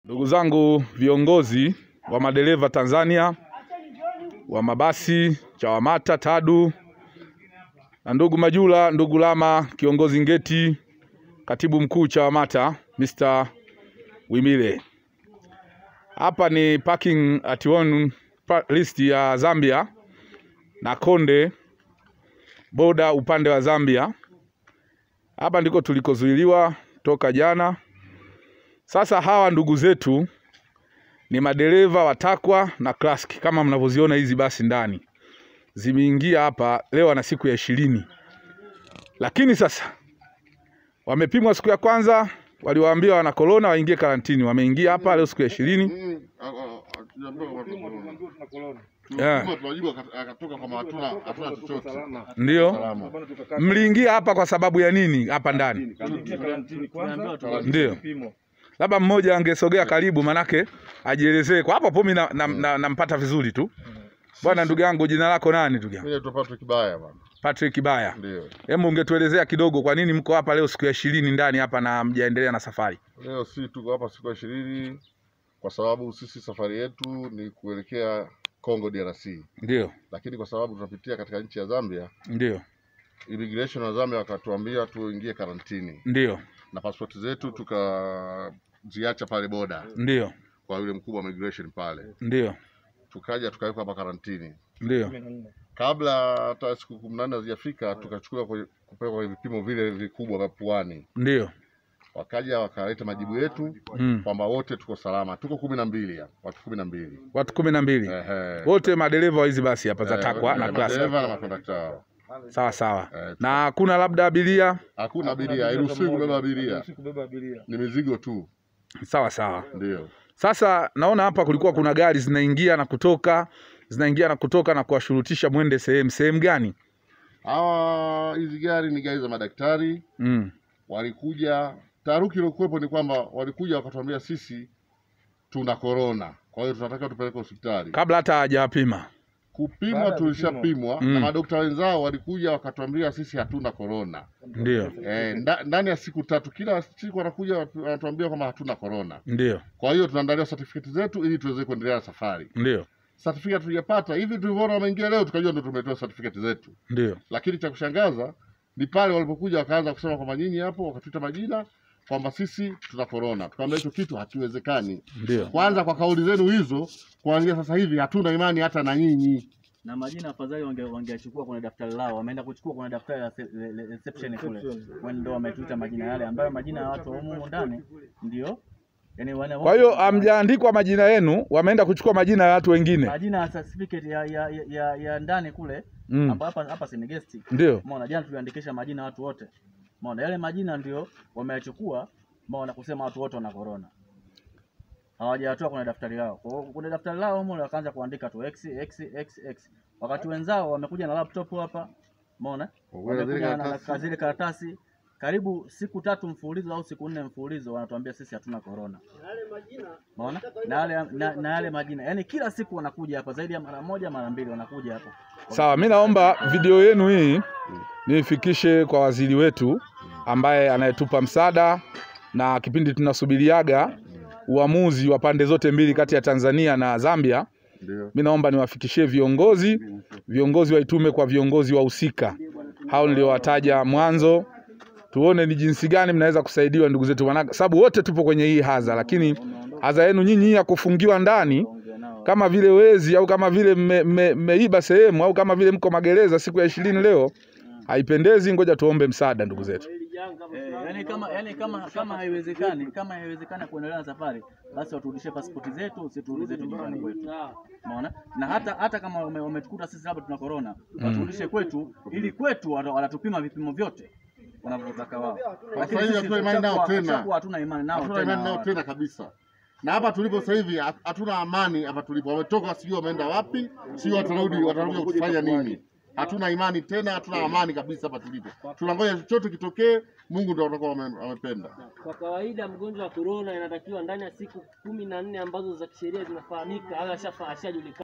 Ndugu zangu viongozi wa madereva Tanzania wa mabasi CHAWAMATA, TADU na ndugu Majula, ndugu Lama, kiongozi ngeti, katibu mkuu CHAWAMATA Mr. Wimile. Hapa ni parking at one pa- list ya Zambia na Konde boda upande wa Zambia. Hapa ndiko tulikozuiliwa toka jana. Sasa hawa ndugu zetu ni madereva wa TACWA na CLASK kama mnavyoziona hizi basi ndani zimeingia hapa leo ana siku ya ishirini, lakini sasa wamepimwa siku ya kwanza, waliwaambia wana korona waingie karantini, wameingia hapa leo siku ya ishirini. Mm, a- a- hatujaambiwa kama tuna corona. Yeah. Tulipima, tunajua aka- akatoka kama hatuna hatuna chochote. Ndio Salama. mliingia hapa kwa sababu ya nini hapa ndani? Ndio labda mmoja angesogea karibu, manake ajielezee kwa hapo hapo. Mimi na- na- na- nampata vizuri tu. Bwana ndugu yangu, jina lako nani ndugu yangu? Mimi naitwa Patrick Baya bwana. Patrick Baya. Ndio. Hebu ungetuelezea kidogo kwa nini mko hapa leo siku ya ishirini ndani hapa na mjaendelea na safari? Leo si tuko hapa siku ya ishirini kwa sababu sisi safari yetu ni kuelekea Congo DRC, Ndio, lakini kwa sababu tunapitia katika nchi ya Zambia, ndio, immigration wa Zambia wakatuambia tuingie karantini ndio, na pasipoti zetu tukaziacha pale boda ndio, kwa yule mkubwa wa immigration pale, ndio, tukaja tukawekwa hapa karantini. ndio, kabla hata siku kumi na nane hazijafika tukachukua kwenye- kupelekwa kwenye vipimo vile vikubwa vya puani, ndio. wakaja wakaleta majibu yetu Mm. kwamba wote tuko salama, tuko kumi na mbili hapa, watu kumi na mbili Watu kumi na mbili Ehe. wote madereva wa hizi basi hapa za Eh, TACWA na eh, CLASK. madereva na makondakta wao. Sawa sawa. Eh, Na hakuna labda abiria? Hakuna abiria, hairuhusiwi kubeba abiria, ni mizigo tu. Sawa sawa. Ndio Sasa naona hapa kulikuwa kuna gari zinaingia na kutoka, zinaingia na kutoka na kuwashurutisha mwende sehemu. Sehemu gani? hawa, hizi gari ni gari za madaktari, Mm. walikuja. Taharuki iliyokuwepo ni kwamba walikuja wakatuambia sisi tuna korona, kwa hiyo tunataka tupeleke hospitali. Kabla hata hajawapima. kupimwa tulishapimwa Mm. na madokta wenzao walikuja wakatuambia sisi hatuna korona. Ndio, E, ndani ya siku tatu, kila siku wanakuja watu- wanatuambia kwamba hatuna korona. ndio, Kwa hiyo tunaandalia certificate zetu ili tuweze kuendelea na safari. ndio, Certificate tuliyapata hivi tulivyoona wameingia leo, tukajua ndio tumetoa certificate zetu, ndio, lakini cha kushangaza ni pale walipokuja wakaanza kusema kwamba nyinyi hapo, wakatuita majina kwamba sisi tuna korona. Tukaambia hicho kitu hakiwezekani. ndio. Kwanza kwa kauli zenu hizo, kuanzia sasa hivi hatuna imani hata na nyinyi. na majina afadhali wange- wangeachukua kwenye daftari lao, wameenda kuchukua kwenye daftari la se- le- le- reception kule, Wao ndio wametuita majina yale ambayo majina ya watu wa humu humu ndani ndio yani wana Kwa hiyo hamjaandikwa majina yenu, wameenda kuchukua majina ya watu wengine. majina ya certificate ya ya, ya, ya, ya ndani kule Mm. hapa hapa hapa si ni guest. Ndio, Umeona jana tuliandikisha majina ya watu wote. Umeona yale majina ndio wameyachukua, umeona kusema watu wote wana corona. Hawajatoa kwenye daftari lao. Kwa hiyo kwenye daftari lao humo wakaanza kuandika tu x x x x. Wakati wenzao wamekuja na laptop hapa. Umeona? Wamekuja zile Wamekuja na karatasi. na zile karatasi karibu siku tatu mfululizo au siku nne mfululizo wanatuambia sisi hatuna corona. Umeona? Na yale na, na yale majina. Yaani kila siku wanakuja hapa zaidi ya mara moja mara mbili wanakuja hapa. sawa. Mi naomba video yenu hii niifikishe kwa waziri wetu ambaye anayetupa msaada, na kipindi tunasubiriaga uamuzi wa pande zote mbili kati ya Tanzania na Zambia. Ndio. Mi naomba niwafikishie viongozi, viongozi waitume kwa viongozi wahusika hao niliowataja mwanzo, tuone ni jinsi gani mnaweza kusaidiwa ndugu zetu, maana sababu wote tupo kwenye hii hadha, lakini hadha yenu nyinyi hii ya kufungiwa ndani Ongea nao. kama vile wezi au kama vile mmeiba mme, mmeiba sehemu au kama vile mko magereza siku ya ishirini leo haipendezi. Ngoja tuombe msaada ndugu zetu. Eh, yani kama yani kama kama haiwezekani kama haiwezekani kuendelea na safari basi waturudishie pasipoti zetu siturudi zetu nyumbani kwetu umeona na hata hata kama wame- wametukuta sisi labda tuna corona waturudishe kwetu ili kwetu wata- wanatupima vipimo vyote wanavyotaka wao lakini hivi sisi hatuna imani nao tushakuwa- tena. tushakuwa hatuna imani nao hatuna imani nao tena tena kabisa. Na hapa tulipo sasa hivi hat- hatuna amani hapa tulipo. Wametoka sijui wameenda wapi, sijui watarudi watarudi kufanya nini. Hatuna imani tena, hatuna amani kabisa hapa tulipo. Tunangoja chochote kitokee, Mungu ndio atakuwa ame- amependa. Kwa kawaida mgonjwa wa korona inatakiwa ndani ya siku kumi na nne ambazo za kisheria zinafahamika au ashafa- ashajulikana